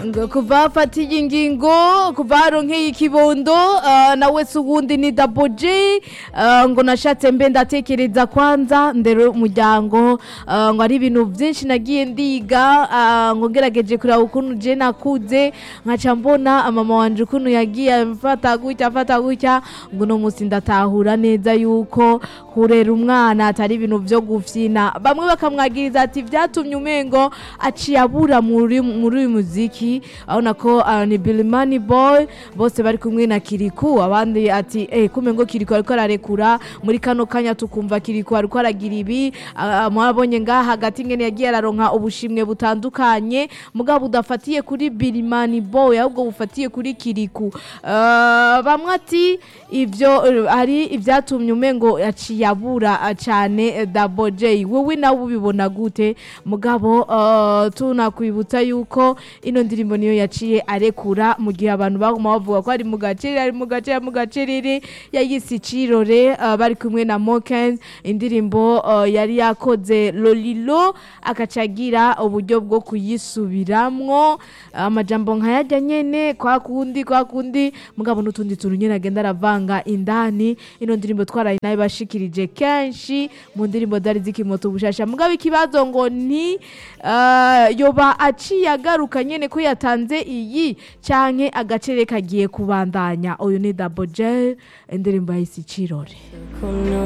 ngo kuva afatiye ingingo kuva haronkeye ikibondo ah, nawe se ubundi ni double J ah, ngo nashatse mbe ndatekereza kwanza ndero umuryango ah, ngo ari ibintu byinshi nagiye ndiga ah, ngo ngerageje kureba ukuntu je nakuze nkaca mbona mama wanje ukuntu yagiye afata gutya afata gutya ngo uno munsi ndatahura neza yuko kurera umwana atari ibintu byo gufyina bamwe bakamwagiriza ati byatumye umengo aciye abura muri muri uyu muziki abona ko ah, ni Bilimani Boy bose bari kumwe na Kiriku abandi ati eh kumengo Kiriku ariko ararekura muri kano kanya tukumva Kiriku ariko aragira ibi ah, mwabonye ngaha hagati ngene yagiye araronka ubushimwe butandukanye mugabo budafatiye kuri Bilimani Boy ahubwo bufatiye kuri Kiriku Ah, bamwe ati ivyo eh, ari ibyatumye umengo yaciye abura ah, cane eh, Double J wowe nawe ubibona gute mugabo uh, tunakwibutsa yuko ino ndirimbo niyo yaciye arekura mu gihe abantu baguma bavuga ko ari mu gaceri ari mu gaceri mu gacerere yayise icirore uh, bari kumwe na Mokens indirimbo uh, yari yakoze Lolilo akacagira uburyo bwo kuyisubiramwo amajambo nkayajya nyene kwa kundi kwa kundi mugabo n'utundi tuntu nyene agenda aravanga indani ino ndirimbo twaraye nayo bashikirije kenshi mu ndirimbo zari zikimoto ubushasha mugabo ikibazo ngo ni uh, yoba aciye agaruka nyene ko yatanze iyi canke agacere kagiye kubandanya uyu ni Double J indirimbo yahise icirore